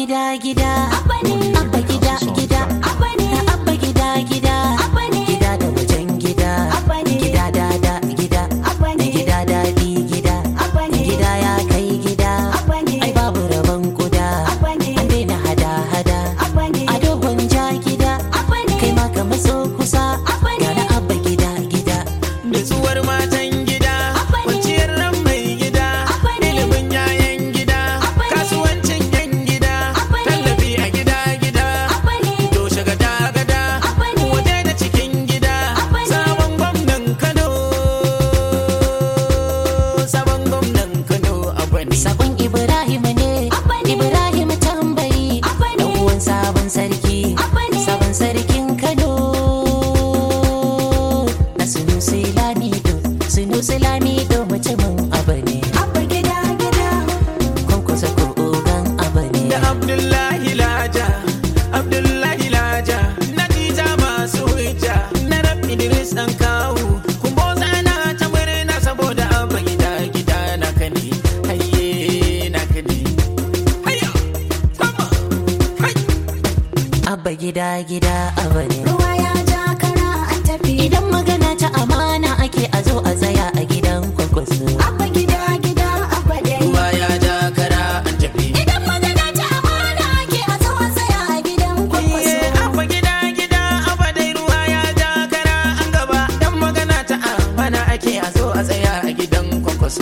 gida gida abba gida gida na abba gida gida gida da wajen gida gida dada gida gida daɗi gida gida ya kai gida ai babu rabon kuda an daina hada hada a dogon ja gida kai ma ka matso kusa ga na abba gida gida Nutsuwar matan gida, kwanciyar ran mai gida, ilimin yayan gida, kasuwancin yan gida, tallafi a gida gida, toshe gada gada, waje da cikin gida, sabon gwamnan Kano, sabon gwamnan Kano abani. Sabon Ibrahim ne, Ibrahim tambayi, ɗan uwan sabon sarki, sabon sarkin Kano. Na Sunusi Lamido, Sunusi Lamido mutumin abu ne, kwankwasa ko ogan abu ne. da Abdullahi Laja, Abdullahi Laja, Natija masu hujja, na rab Idris ɗan kawu, kumbo zana ta murna saboda abin gida gida na kane, hayye na kane. Hayya, sama, hai. Abba gida gida abu ne. Ruwa ya ja kara an tafi. Idan magana ta amana ake a zo a tsaya a gidan kwankwaso. Abba gida gida abba dai. Ruwa ya ja kara an tafi. Idan magana ta amana ake a zo a tsaya a gidan kwakwaso. Iye, abba gida gida, abba dai ruwa ya ja kara an gaba, dan magana ta amana ake a zo a tsaya a gidan kwakwaso.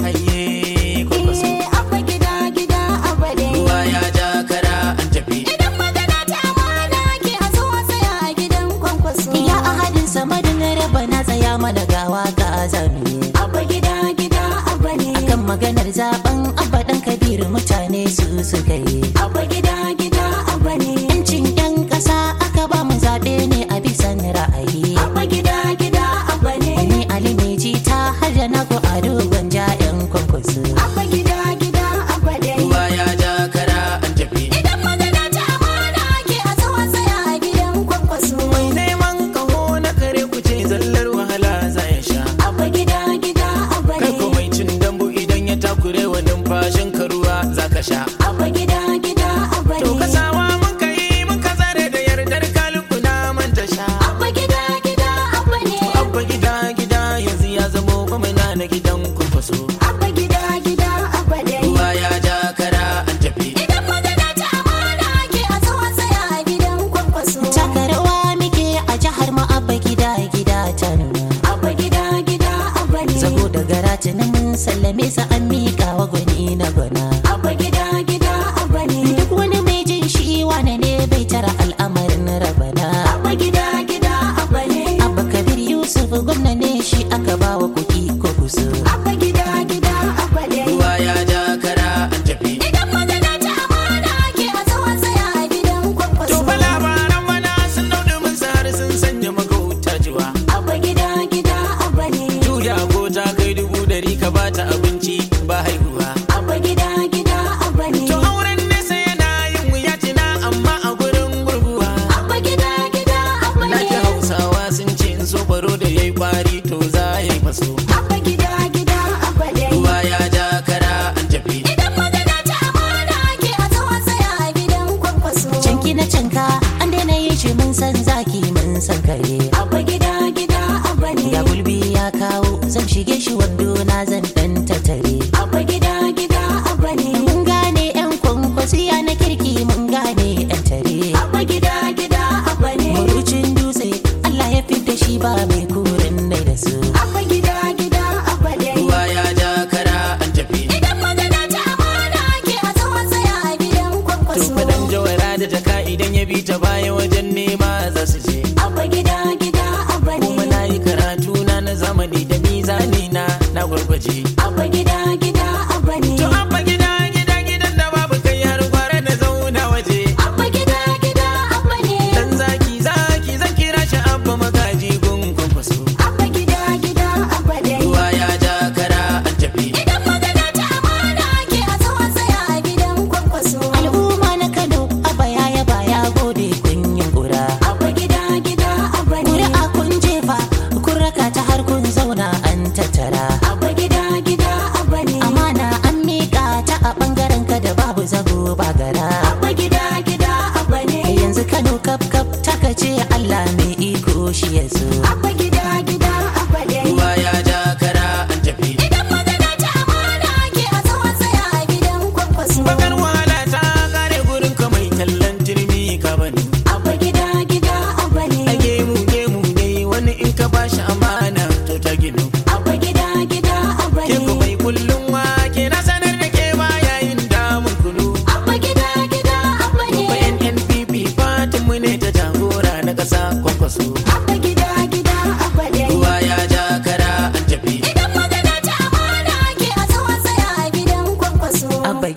Hayye, kwakwaso. Iye, abba gida gida abba dai. Ruwa ya ja kara an tafi. Idan magana ta amana ake a zo a tsaya a gidan kwakwaso. Ya ahadin samadin raba na tsaya mana gawa ga azami. Abba gida gida abba ne. Kan maganar zaben abba dan kabiru mutane su suka yi. Abba gida gida abba ne. Yancin 'yan ƙasa aka ba mu zaɓe ne a bisan ra'ayi. Abba gida gida abba ne. Ni Ali mai jita har da na a dogon ja 'yan kwankwaso. Abba gida gida abba dai. Ruwa ya ja kara an tafi. Idan magana ta amana ake a zo a tsaya a gidan kwakwaso. Mai neman kaho na kare ku ce zallar wahala za ya sha. Abba gida gida abba Kai ko ne. mai cin dambu idan ya takure wa numfashin ka ruwa za ka sha. Abba gida gida abba To ne. kasawa mun ka yi mun ka tsare da yardar kaliku na manta sha. Abba gida gida abba ne. Abba gida gida yanzu ya zamo gwamna na gidan kurkusu. Abba gida gida abba dai. Ruwa ya ja kara an tafi. Idan magana ta amana ake a zo a tsaya a gidan kwakwaso. Taka rawa muke a jihar mu abba gida gida ta nuna. Abba gida gida abba ne. Zago da garati na mun sallame sa an miƙa wa gwani na gwana. Abba gida gida abba ne. Duk wani mai jin shi wane ne bai tara al'amarin rabana. Abba gida gida abba ne. Abba Kabir Yusuf gwamna ne shi aka ba wa kuɗi ko kuso. Abba gida gida abba dai. Ruwa ya ja kara an tafi. Idan magana ta amana ake a zo a tsaya a gidan kwakwaso. To fa labaran mana sun dauɗe mun sare sun sanya magauta jiwa. Abba gida gida abba ne. Juya ko ta kai dubu dari ka bata abinci ba haihuwa. Abba gida gida abba ne. To auren nesa yana yin wuya tina amma a gurin gurguwa. Abba gida gida abba Na ji ne. hausawa sun ce in so baro da yayi kwari to za ya yi faso. Abba gida gida abba dai. Ruwa ya ja kara an tafi. Idan magana ta amana ake a zo a tsaya a gidan kwakwaso. Canki na canka an daina yin shi mun san zaki mun san kare. Abba gida gida abba ne. Ya gulbi ya kawo zan shige shi wando na zan dan tattare. Abba gida gida abba ne. Mun gane 'yan kwankwasiya na kirki mun gane 'yan tare. Abba gida gida abba ne. Marucin dutse Allah ya fidda shi ba mai kurin nai da su. Abba gida gida abba dai. Ruwa ya ja kara an tafi. Idan magana ta amana ake a zo a tsaya a gidan To kwakwaso. faɗan jawara da jaka idan ya bi ta baya wajen nema za su je. Abba gida gida abba Kuma ne. na yi karatu na na zamani da mizani na na gwargwaje. Abba gida gida abba ne. To abba gida gida gidan da babu kai har gwara na zauna waje. Abba gida gida abba ne. Dan zaki zaki zan kira shi abba magaji gun kwankwaso. Abba gida gida abba dai. Ruwa ya ja kara an tafi. Idan magana ta amana ake a zo a tsaya a gidan kwakwaso. Al'umma na Kano abba ya yaba ya gode kun yi ƙura. Abba gida gida abba ne. Ƙuri'a kun jefa kun raka ta har kun zauna an tattara. Abba gida gida abba ne. A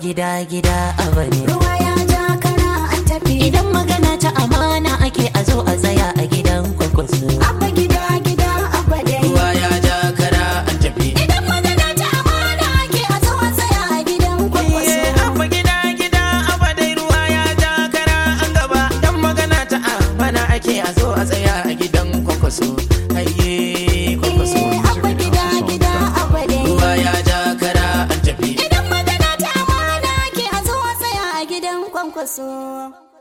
gida gida abba ne ruwa ya ja kara an tafi idan magana ta amana ake a zo a tsaya a gidan kwakwaso abba gida gida abba dai ruwa ya ja kara an tafi idan magana ta amana ake a zo a tsaya a gidan kwakwaso Iye, abba gida gida abba dai ruwa ya ja kara an gaba dan magana ta amana ake a zo a tsaya a gidan kwakwaso ayye kwakwaso Eh, abba gida gida abba dai ruwa ya ja kara an tafi idan magana ta amana ake a zo a tsaya a gidan kwankwaso